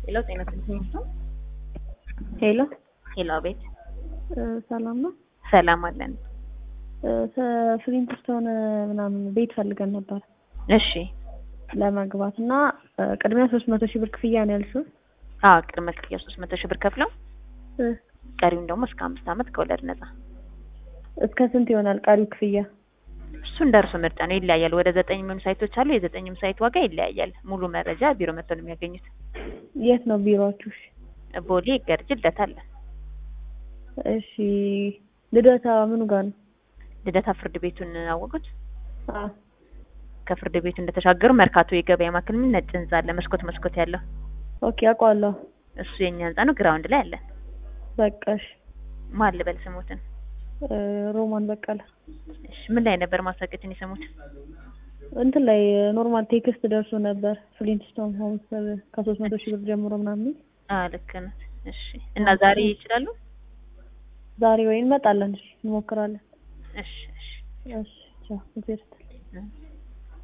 ሄሎ ጤና ይስጥልኝ። ሄሎ ሄሎ አቤት። ሰላም ነው። ሰላም አለን። ፍሊንት ስቶን ምናምን ቤት ፈልገን ነበር እሺ። ለመግባት እና ቅድሚያ ሶስት መቶ ሺህ ብር ክፍያ ነው ያልሽው? አዎ ቅድመ ክፍያ ሶስት መቶ ሺህ ብር ከፍለው ቀሪውን ደግሞ እስከ አምስት ዓመት ከወለድ ነጻ። እስከ ስንት ይሆናል ቀሪው ክፍያ? እሱ እንደርሱ ምርጫ ነው፣ ይለያያል። ወደ ዘጠኝ የሚሆኑ ሳይቶች አሉ። የዘጠኝም ሳይት ዋጋ ይለያያል። ሙሉ መረጃ ቢሮ መጥተው ነው የሚያገኙት። የት ነው ቢሮአችሁ? ቦሌ ገርጅ ልደታ አለ። እሺ ልደታ ምኑ ጋር ነው? ልደታ ፍርድ ቤቱን አወቁት? አዎ ከፍርድ ቤቱ እንደተሻገሩ መርካቶ የገበያ ማዕከል የሚል ነጭ ህንጻ አለ፣ መስኮት መስኮት ያለው ኦኬ አውቀዋለሁ። እሱ የኛ ህንጻ ነው። ግራውንድ ላይ አለን። በቃሽ። ማን ልበል ስሙትን? ሮማን በቀለ። እሺ ምን ላይ ነበር ማስታወቂያችን የሰሙት? እንትን ላይ ኖርማል ቴክስት ደርሶ ነበር ፍሊንትስቶን ሆምስ ከሶስት መቶ ሺህ ብር ጀምሮ ምናምን። አዎ ልክ ነህ። እሺ እና ዛሬ ይችላሉ? ዛሬ ወይ እንመጣለን። እሺ እንሞክራለን። እሺ እሺ እሺ ቻው። እግዚአብሔር ይስጥልኝ። እ